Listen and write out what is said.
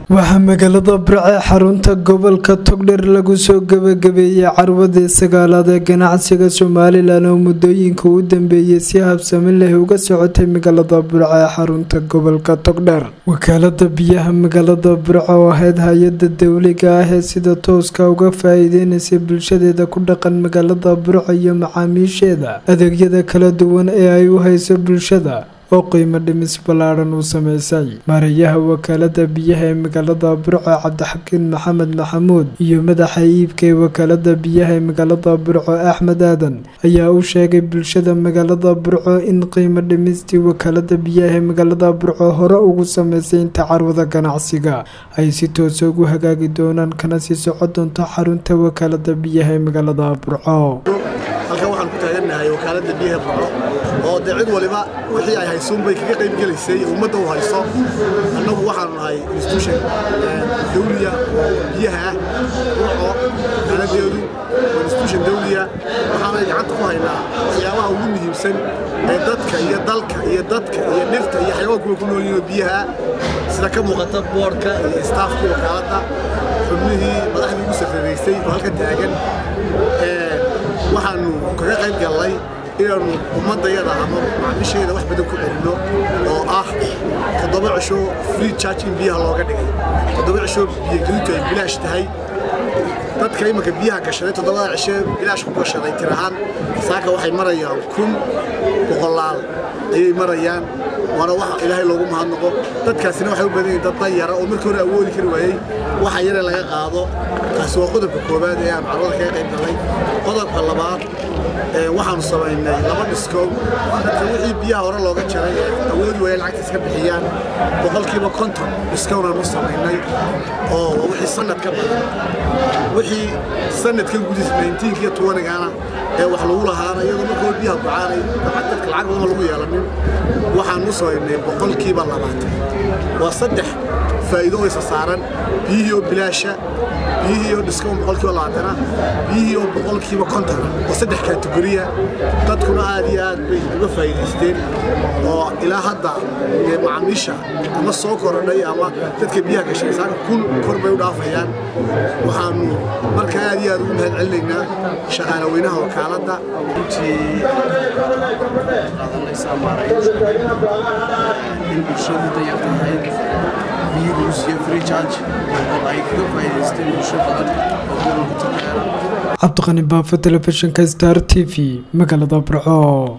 waxaa magaalada burce xarunta gobolka togdher lagu soo gabagabeeyey carwadii sagaalaad ee ganacsiga somalilan oo muddooyinka u dambeeyey si habsami leh uga socotay magaalada burce ee xarunta gobolka togdher wakaalada biyaha magaalada burce oo ahayd hay-ada dowliga ah ee sida tooska uga faa-iideynaysa bulshadeeda ku dhaqan magaalada burce iyo macaamiisheeda adeegyada kala duwan ee ay u hayso bulshada oo qiimo dhimis ballaadhan uu sameysay maarayaha wakaalada biyaha ee magaalada burco cabdixakiin maxamed maxamuud iyo madaxa iibka ee wakaalada biyaha ee magaalada burco axmed aadan ayaa u sheegay bulshada magaalada burco in qiimo dhimistii wakaalada biyaha ee magaalada burco hore ugu sameysay inta carwada ganacsiga ay si toosa ugu hagaagi doonaan kana sii soco doonto xarunta wakaalada biyaha ee magaalada burco halkan waxaan ku taagannahay wakaaladda biyaha burco oo dee cid waliba wixii ay haysuun bay kaga qayb gelaysay ummadda u hayso annagu waxaanu nahay institution dawliya oo biyaha ah burco wakaaladeedu waa institution dawliya waxaanay gacanta ku haynaa waxyaabaha ugu muhiimsan ee dadka iyo dalka iyo dadka iyo dhirta iyo xayawaankuwa ku nool yihiin biyaha sida ka muuqata boorka iyo staafkii wakaaladda xubnihii madaxdii ugu safareysay oo halkan taagan waxaanu kaga qayb gallay inaannu ummaddayada ama macmisheeda wax badan ku celinno oo ah toddoba cisho free charge in biyaha looga dhigay toddoba cisho biyogelintu ay bilaash tahay dadka imanka biyaha gashaday toddobada cishe bilaash ku gashaday tir ahaan saaka waxay marayaan kun boqolaal ayay marayaan waana wax ilaahay loogu mahadnaqo dadkaasina waxay u badan yihiin dad danyara oo markii hore awoodi kari waayey waxa yare laga qaado taasi waa qodobka koowaad ee aan carwada kaga qayb gallay qodobka labaad waxaanu samaynay laba dhiskow dadka wixii biyaha hore looga jaray ee awoodi waaya lacagta iska bixiyaan boqolkiiba konton dhiskownaanu samaynay oo wixii sanad ka badan wixii sanadkan gudihiisa nineteenka iyo tuwanigana ee wax lagu lahaana iyadoo markoo biyaha bucaanay dadka lacag badan lagu yeelanin waxaanu samaynay boqolkiiba labaatan waa saddex faa'iido oo isa saaran biyihii oo bilaasha biyihii oo dhiskoon boqolkiiba labaatana biyihii oo boqolkiiba kontona oo saddex kategoriya dadkuna aad iyo aad bay uga faa'iidaysteen oo ilaa hadda macaamiisha ama soo korodhay ama dadka biyaha gashay saaka kun kor bay u dhaafayaan waxaanu marka aad iyo aad ugu mahad celinaynaa shaqaale weynaha wakaaladda in bulshadu dayar tahay biyo lagu siiyo free charge oo ay kaga faa'iidaysteen bulsho badan oo gobolka togdheera cabdiqani baafo telefishinka star t v magaalada burco